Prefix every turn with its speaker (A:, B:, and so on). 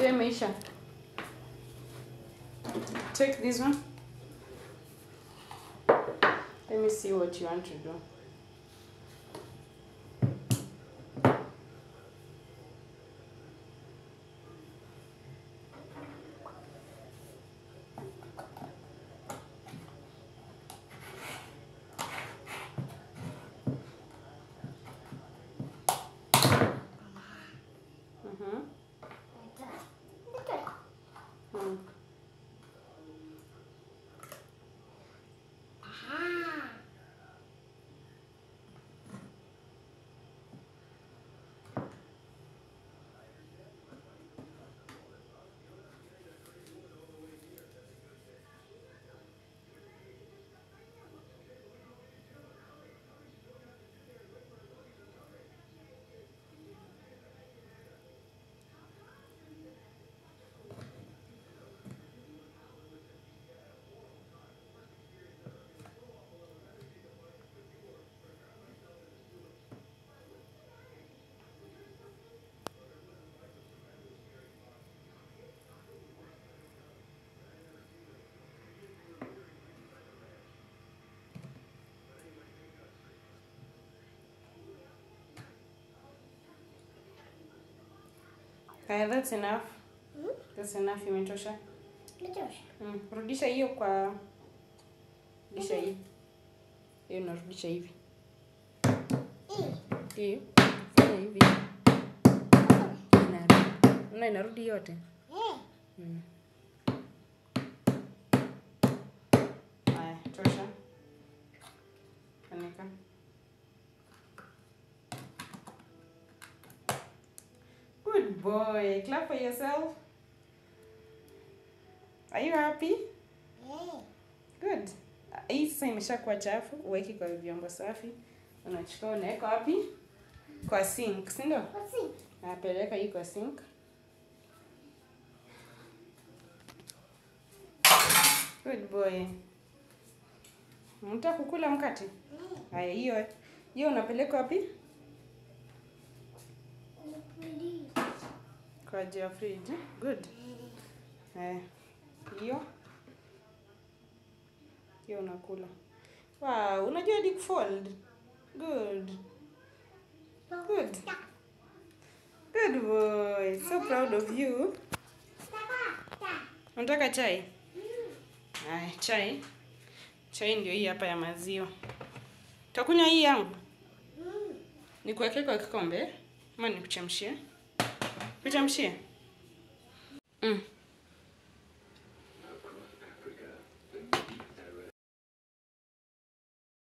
A: Hiyo imeisha. Take this one. Let me see what you want to do. Mhm. Mm. Haya, that's enough. That's enough, imetosha. Mm. Rudisha hiyo kwa rudisha hii. Hiyo unarudisha hivi. Hiyo. Fanya hivi. Inarudi. Una inarudi yote. Mm. Haya, tosha. Funika. Good boy. Clap for yourself. Are you happy? Good. Hii sasa imeshakuwa chafu, uweke kwa vyombo safi. Unachukua unaweka wapi? Kwa sink, si ndio? Napeleka hii kwa sink. Good boy. Mtaka kukula mkate? Haya, hiyo hiyo unapeleka wapi? Kwa juu ya fridge. Good. Haya. Hiyo hiyo unakula. Wow, unajua hadi kufold. Good. Good. Good boy. So proud of you. Unataka chai? Haya, chai. Chai ndio hii hapa ya maziwa. Utakunywa hii yangu? Nikuwekee kwa kikombe ama nikuchemshie? Kuchemshie? Mm.